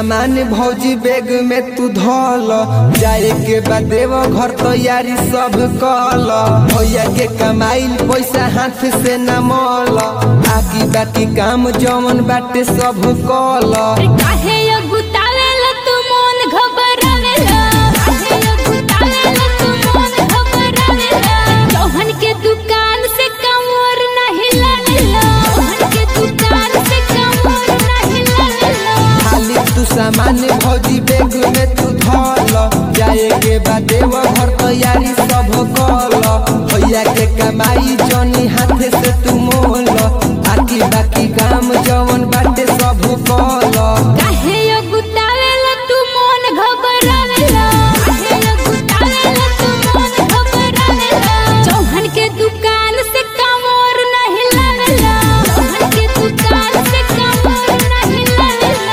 सामान भौजी बैग में तू धल जाए के बाद देव घर तैयारी सब कल भैया के कमाइल पैसा हाथ से न मल आकी बाकी काम जवन बाटे सब कल काहे अगुतावेला तू मन घबरावेला काहे अगुतावेला तू मन घबरावेला चौहन के दुकान से कमर नहीं लावेला चौहन के दुकान से कमर नहीं लावेला खाली तू सामान भौजी बैग में तू धल जाए के बाद देव घर तैयारी सब कल भैया के कमाई जनी हाथ से तू मोल आकी बाकी काम जवन बाटे सब कल काहे अगुतावेला तू मन घबरावेला काहे अगुतावेला तू मन घबरावेला चौहन के दुकान से कमर नहीं लावेला चौहन के दुकान से कमर नहीं लावेला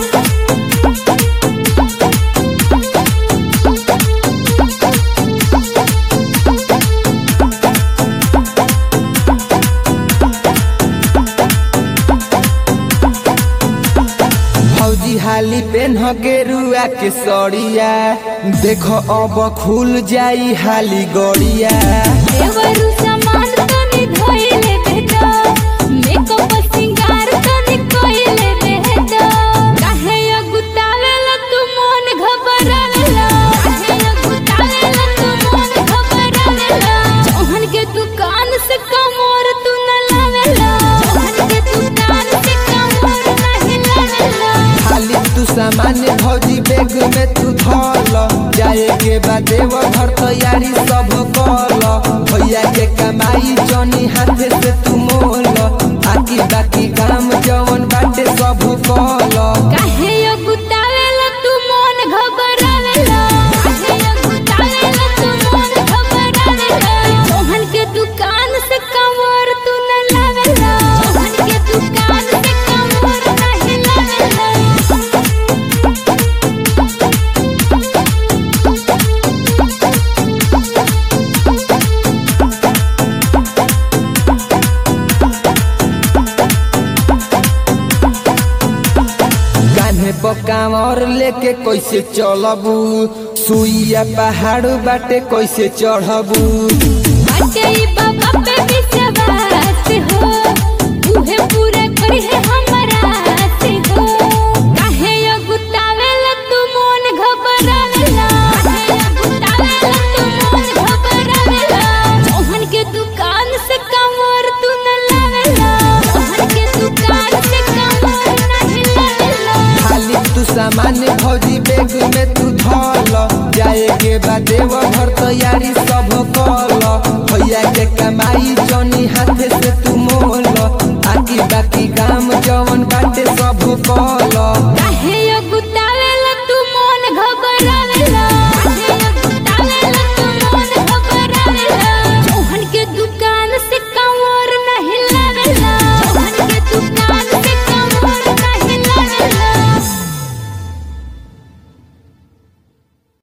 फौजी हाली पेन गेरुआ के सड़िया देखो अब खुल जाई हाली गड़िया देवरु सामान तनी धोइले बेटा मेकअप सिंगार तनी कोइले बेटा काहे अगुतावेला तू मन घबरावेला काहे अगुतावेला तू मन घबरावेला चौहन के दुकान से कमर तू न लावेला चौहन के दुकान से कमर नहीं लावेला खाली तू सामान भौजी बैग में तू धल जाए के बाद देव घर तैयारी सब कल भैया के कमाई जनी हाथ से तू मोल आकी बाकी काम जवन बाटे सब कल काहे अगुतावेला तू मन घबरावेला काहे अगुतावेला तू मन घबरावेला चौहन के दुकान से कमर तू न लावेला चौहन के दुकान से कमर नहीं लावेला कान्हे पकावर लेके कैसे चलबू सुइया पहाड़ बाटे कैसे चढ़बू बाटे ई बाबा पे विश्वास हो उहे पूरा करी है हमरा से हो काहे अगुतावेला तू मन घबरावेला काहे अगुतावेला तू मन घबरावेला चौहन के दुकान से कमर तू न लावेला चौहन के दुकान से कमर नहीं लावेला खाली तू सामान भौजी बैग में तू धल जाए के बाद देव घर तैयारी सब कल भैया के कमाई जनी हाथ से तू मोल आकी बाकी काम जवन बाटे सब कल